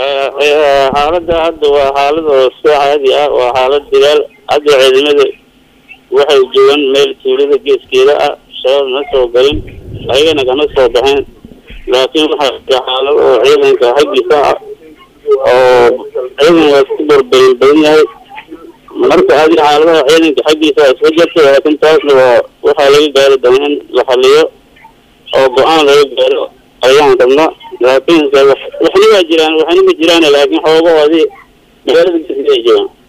xaaladda hadda waa xaalad oo iska caadi ah waa xaalad dagaal hadda ciidamada waxay joogaan meel tuulada geeskeeda ah shabaab ma soo galin ayagana kama soo baxeen laakiin waxaa jira xaalad oo ciidanka xaggiisa ah oo ciidan waa isku barbarin badan yahay marka adi xaaladaha ciidanka xaggiisa iska jirta laakiin taasna waa waxaa laga gaari doona in la xaliyo oo go-aan laga gaaro ayaan rabna laakiin waxna waa jiraan waxna ma jiraan laakiin xoogahoodii magaalada geeskeeda ay joogaan